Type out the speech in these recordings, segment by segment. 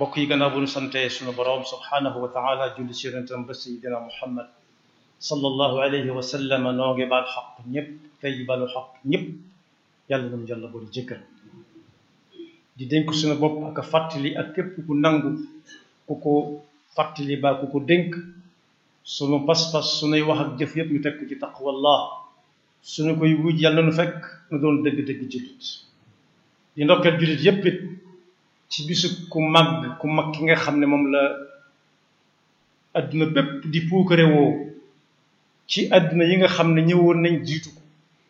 mbokk yi gannaaw bu ñu sante sunu boroom subhanahu wa taala julli ci yonentam ba sayidina muhammad sallallahu alayhi wa sallam noo ngi baal xaq ñëpp tey balu xaq ñëpp yàlla nañu yàlla boole jëkkal di dénk suñu bopp ak a fàttali ak képp ku nangu ku ko fàttali baa ku ko dénk sunu pas-pas sunuy wax ak jëf yëpp ñu teg ko ci taqwallah suñu koy wuj yàlla nu fekk nu doon dëgg-dëgg jullit di ndokkeel jullit yépp it ci bisu ku mag ku mag ki nga xam ne moom la adduna bépp di puukare woo ci adduna yi nga xam ne ñëwoon nañ jiitu ko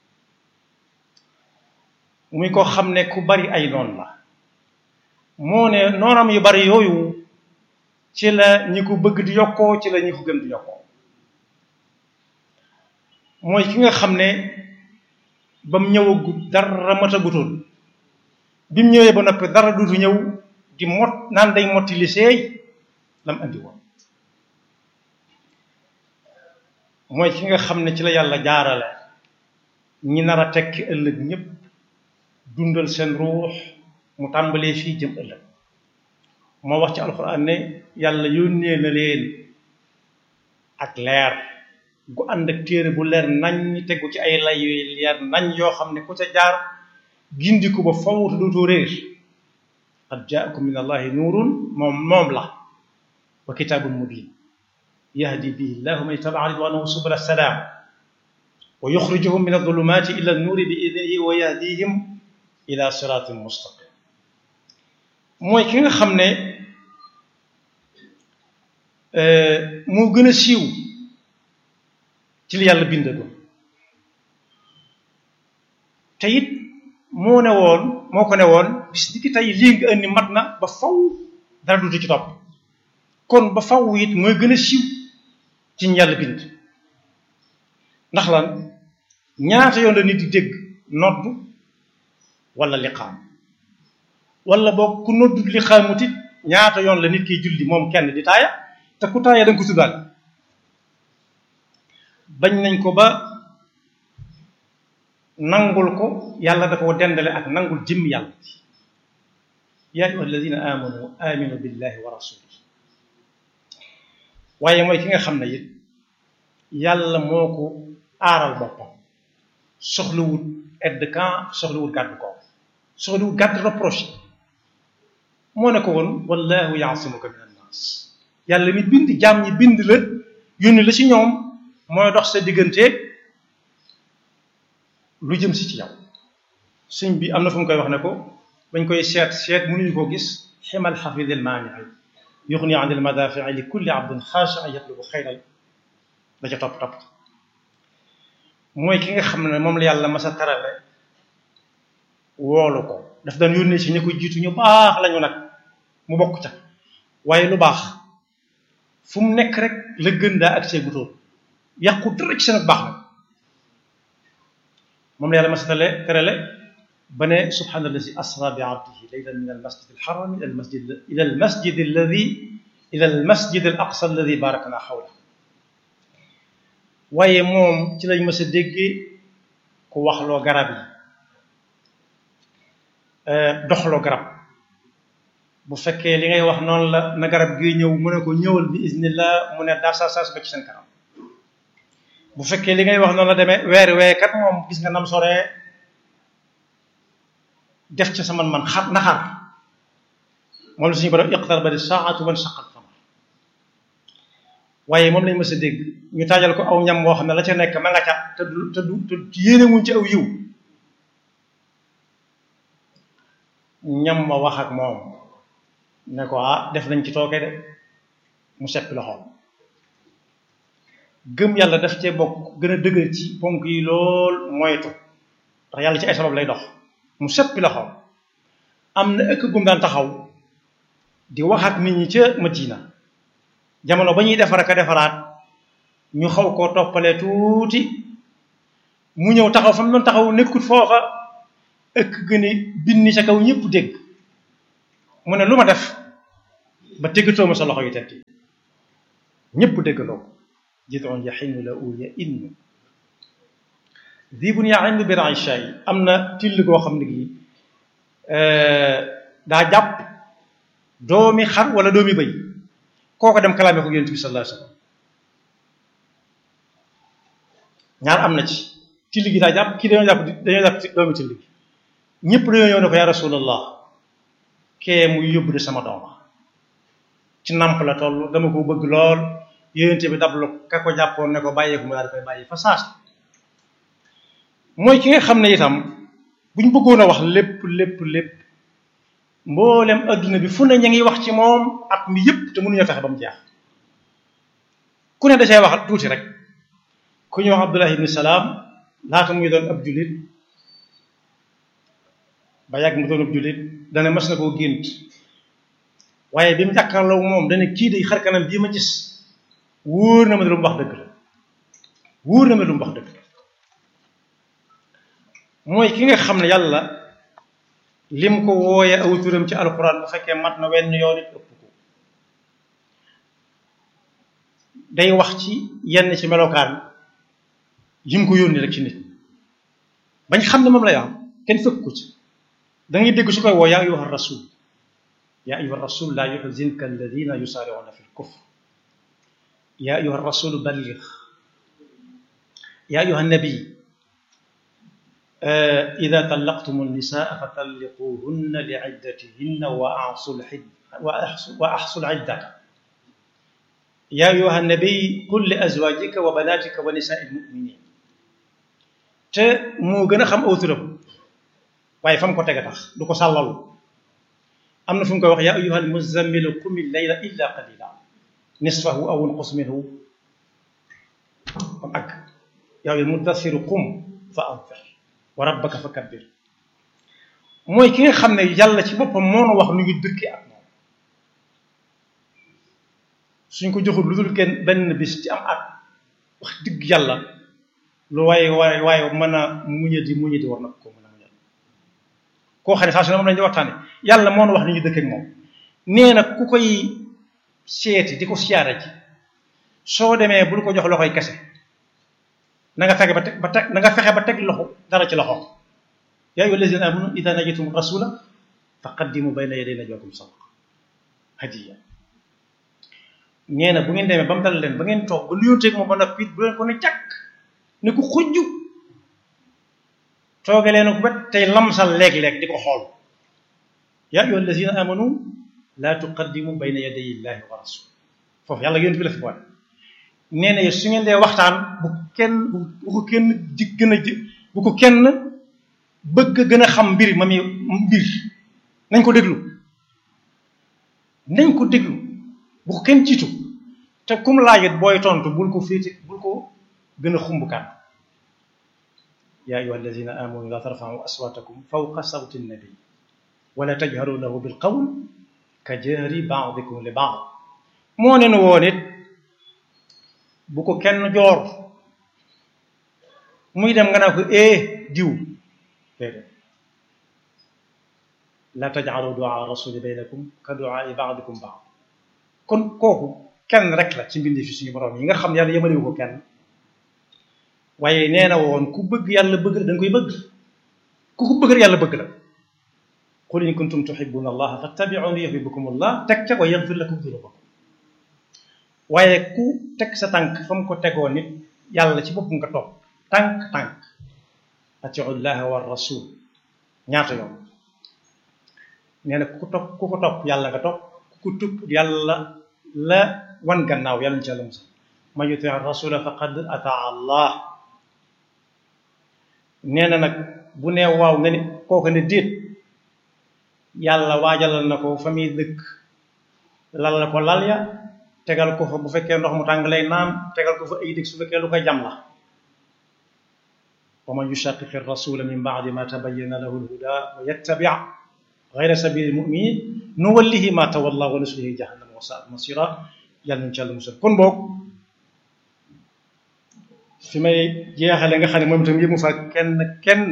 muy ko xam ne ku bari ay noon la moo ne noonam yu bari yooyu ci la ñi ko bëgg di yokkoo ci la ñi ko gëm di yokkoo mooy ki nga xam ne ba mu ñëwagut dara matagutoon bi mu ñëwee ba noppi dara dutu ñëw di mot naan day motti li seey lam andi woon mooy ki nga xam ne ci la yàlla jaarale ñi nar a tekki ëllëg ñépp dundal seen ruux mu tàmbalee fii jëm ëllëg moo wax ci alxuraan ne yàlla yónnee na leen ak leer gu ànd ak téere bu leer nañ tegu ci ay lay yooyu leer nañ yoo xam ne ku ca jaar gindiku ba fawtu dootoo réer qad jaakum min allahi nuurun moom moom la wa kitaabun mubin yahdi bihi llahu man ittaba'a ridwanahu subula salaam wa yuxrijuhum min adulumaati ila annuuri bi idnihi wa yahdihim ila siraatin mustaqim mooy ki nga xam ne moo gën a siiw ci li yàlla bindagoon te it moo ne woon moo ko ne woon bis ni ki tey lii nga indi mat na ba faw dara dutu ci topp kon ba faw it mooy gën a siiw ci ñu yàlla bind ndax lan ñaata yoon la nit di dégg nodd wala liqaam wala boog ku noddu liqaamut it ñaata yoon la nit kiy julli moom kenn di taaya te ku taaya da nga ko tuddaal bañ nañ ko ba nangul ko yàlla da ko dendale ak nangul jëmm yàlla ji yaa ayyuha alladina amanu aminu billahi wa rasulihi waaye mooy ki nga xam ne it yàlla moo ko aaral boppam soxlawut aide de camp soxlawut gàddu ko soxlawut gàddu reproche moo ne ko woon wallahu yaasimuka min annaas yàlla mi bind jaam ñi bind la yónni la ci ñoom mooy dox sa digganteeg lu jëm si ci yow sëñ bi am na fu mu koy wax ne ko bañ koy seet seet mënuñu ko gis ximal xafidil maanii yuxni an il madafii li kulli abdin xaasha yatlubu xayral da ca topp topp mooy ki nga xam ne moom la yàlla masa tarale woolu ko daf daan yónnee ci ñu ko jiitu ñu baax lañu nag mu bokk ca waaye lu baax fu mu nekk rek la gën daa ak see gutóor yàqu dara ci seen baax nag moom la yàlla masa tale terale ba ne subhaana allazi asra bi abdihi laylan min al masjid al haram ila al masjid ila al masjid alladi ila al masjid al aqsa alladi barakna xawla waaye moom ci lañ mës a déggee ku waxloo garab yi doxloo garab bu fekkee li ngay wax noonu la na garab gi ñëw mu ne ko ñëwal bi iznillah mu ne daar saa saa ba ci seen kanam bu fekkee li ngay wax noonu la demee weer wee kat moom gis nga nam soree def ca sa man-man xar naxar moom la suñu borom iqtarabati saa'atu wan shaqal qamar waaye moom lañ mës a dégg ñu taajal ko aw ñam woo xam ne la ca nekk ma nga ca te du te du te yéene wuñ ci aw yiw ñam ma wax ak moom ne ko ah def nañ ci tooke de mu seppi loxoom gëm yàlla daf cee bokk gën a dëgër ci ponk yi lool moytu ndax yàlla ci ay sabab lay dox mu seppi loxoom am na ëkk gum daan taxaw di wax ak nit ñi ca Madina jamono ba ñuy defar ak a defaraat ñu xaw koo toppalee tuuti mu ñëw taxaw fa mu doon taxaw nekkut foofa ëkk gën a binni ca kaw ñëpp dégg mu ne lu ma def ba téggatoo ma sa loxo yu tedd ñëpp déggandoo ko jid'un yaxinu la u ya innu dibun yaxinu bi raisha yi am na till goo xam ne gi daa jàpp doomi xar wala doomi bëy kooko dem kalaame ko yonent bi sallallahu alayhi wasallam ñaar am na ci tilli gi daa jàpp kii dañoo jàpp dañoo jàpp doomi tilli gi ñëpp dañoo ñëw ne ko yaa rasulallah kee muy yóbbu de sama dooma ci namp la toll dama ko bëgg lool yonent bi dablu ka ko jàppoon ne ko bàyyeeku mu daal koy bàyyi fa saas mooy ki nga xam ne itam buñ bëggoon a wax lépp lépp lépp mboolem adduna bi fu ne ña ngi wax ci moom at mi yëpp te mënuñoo fexe ba mu jeex ku ne da cay wax tuuti rek ku ñuy wax Abdullah ibn Salaam laata muy doon ab jullit ba yàgg mu doon ab jullit dana mas na koo gént waaye bi mu jàkkaarloo moom dana kii day xar kanam bii ma gis wóor na ma ne lu mu wax dëgg la wóor na ma lu mu wax dëgg la mooy ki nga xam ne yàlla lim ko wooye aw turam ci alquran bu fekkee mat na wenn yoon it ëpp ko day wax ci yenn ci melokaan yi mu ko yónni rek ci nit bañ xam ne moom lay am kenn fekk ko ci da ngay dégg su koy woo yaa ayyuha rasul yaa ayyuha rasul laa yuhzinka alladina yusaari'una fi lkufr yaa ayyuha rasul balligh yaa ayyuha nabi إذا طلقتم النساء فطلقوهن لعدتهن وأحصوا الحد وأحصوا العدة يا أيها النبي قل لأزواجك وبناتك ونساء المؤمنين te moo gën a xam aw turam waaye fa mu ko teg a tax du ko sàllalu am na fu mu koy wax yaa ayyuha almuzammilu qum illayla illa qalila nisfahu aw unqus minhu am ak yaa ayyuha almudassiru qum fa anzir wa rabbaka fa kabbir mooy ki nga xam ne yàlla ci boppam moo nu wax nu ngi dëkkee ak moom suñ ko joxul lu dul kenn benn bis ci am at wax digg yàlla lu waaye waaye waaye mën a muñadi muñadi war na ko mën a muñal koo xam ne saa su ne moom lañu di waxtaane yàlla moo nu wax nu ngi dëkkee ak moom nee na ku koy seeti di ko siyaare ji soo demee bul ko jox loxoy kese na nga fexe ba teg ba teg na nga fexe ba teg loxo dara ci loxo yaa ayyuha allazina amanu ida najatum rasula faqaddimu bayna yaday najwakum sadaqa hadiya nee na bu ngeen demee ba mu dal leen ba ngeen toog ba nuyonteeg moom ba noppi bu leen ko ne càkk ne ko xujju tooge leen ko bet tey lamsal léeg-léeg di ko xool yaa ayyuha allazina amanu laa tuqaddimu bayna yaday illahi wa rasul foofu yàlla yonent bi la fi boole nee na su ngeen dee waxtaan bu kenn bu ko kenn ji gën a ji bu ko kenn bëgg gën a xam mbir ma mi mbir nañ ko déglu nañ ko déglu bu ko kenn jiitu te kum laajit booy tontu bul ko féete bul ko gën a xumbukaan yaa ayyuha allazina amanu la tarfa'u aswatakum fawqa sawti nabi wala tajharu lahu bil qawl ka jahri ba'dikum li ba'd moo ne nu woon it bu ko kenn joor muy dem nga naa ko ee diw déedéet la taj'alu du'a rasuli baynakum ka du'a ba'dikum ba'd kon kooku kenn rek la ci mbindi fi suñu borom yi nga xam yàlla yemalewu ko kenn waaye nee na woon ku bëgg yàlla bëgg la da nga koy bëgg ku ko bëgg yàlla bëgg la qul in kuntum tuhibbuna allaha fattabi'uni yuhibbukum allah teg ca wa yaghfir lakum dhunubakum waaye ku teg sa tànk fa mu ko tegoo nit yàlla ci boppam nga topp tànk tànk atiu llaha wa rasul ñaata yoon nee na ku ko topp ku ko topp yàlla nga topp ku ko tupp yàlla la wan gannaaw yàlla ñu ci yàlla musal man yuti rasula faqad ataa allah nee na nag bu nee waaw nga ne kooku ne déet yàlla waajalal na ko fa muy dëkk lal ko lal ya tegal ko fa bu fekkee ndox mu tàng lay naan tegal ko fa ay dëkk su fekkee lu koy jam la wa man yushaqiqi rasula min ba'di ma tabayyana lahu al-huda wa yattabi' ghayra sabili al-mu'minin nuwallihi ma tawalla wa nuslihi jahannam wa sa'at masira yàlla nañu ci yàlla musal kon boog fi may jeexale nga xam ne moom itam yëmu fa kenn kenn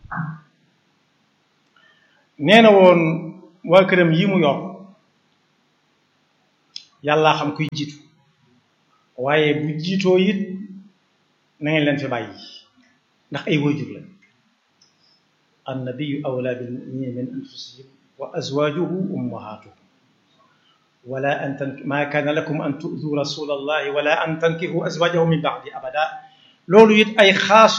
nee na woon waa këram yi mu yor yàllaa xam kuy jiitu waaye bu jiitoo it na ngeen leen fi bàyyi ndax ay waajur la annabiyu awla bil muminina min anfusihim wa azwajuhu ummahatuhum wala an tanki maa kaana lakum an tu'du rasula allahi wala an tankihu azwajahu min ba'di abada loolu it ay xaas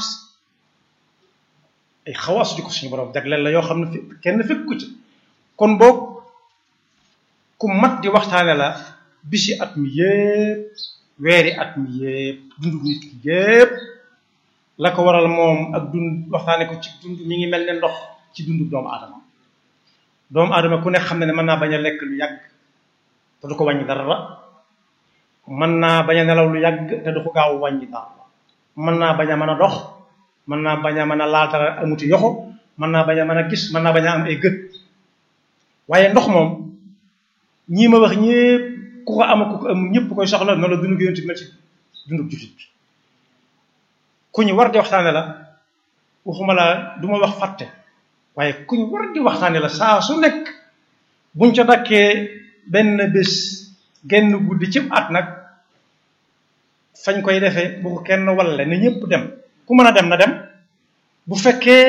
ay xawaas di ko suñu borom jagleel la yoo xam ne kenn fekk ku ci kon boog ku mat di waxtaane la bisi at mi yépp weeri at mi yépp dundu nit ki yépp la ko waral moom ak dund waxtaane ko ci dund mi ngi mel ne ndox ci dundu doomu aadama doomu aadama ku ne xam ne ne mën naa bañ a lekk lu yàgg te du ko wàññi dara mën naa bañ a nelaw lu yàgg te du ko gaaw wàññi dara mën naa bañ a mën a dox mën naa bañ a mën a laatara amuti yoxo mën naa bañ a mën a gis mën naa bañ a am ay gët waaye ndox moom ñii ma wax ñépp ku ko am ku ko am ñëpp koy soxla noonu la dundu gi yonent mel ci dundu jullit bi ku ñu war di waxtaane la waxuma la du ma wax fàtte waaye ku ñu war di waxtaane la saa su nekk buñ ca dakkee benn bés genn guddi ci at nag fañ koy defee bu ko kenn walle na ñëpp dem ku mën a dem na dem bu fekkee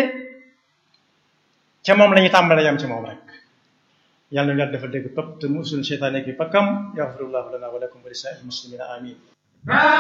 ca moom la ñuy tàmbale yam ci moom rek yàlla na yàlla defal dégg topp te musul seytaane ki pakkam yaxfirullahu lana wa lakum wa li saa'il muslimina amin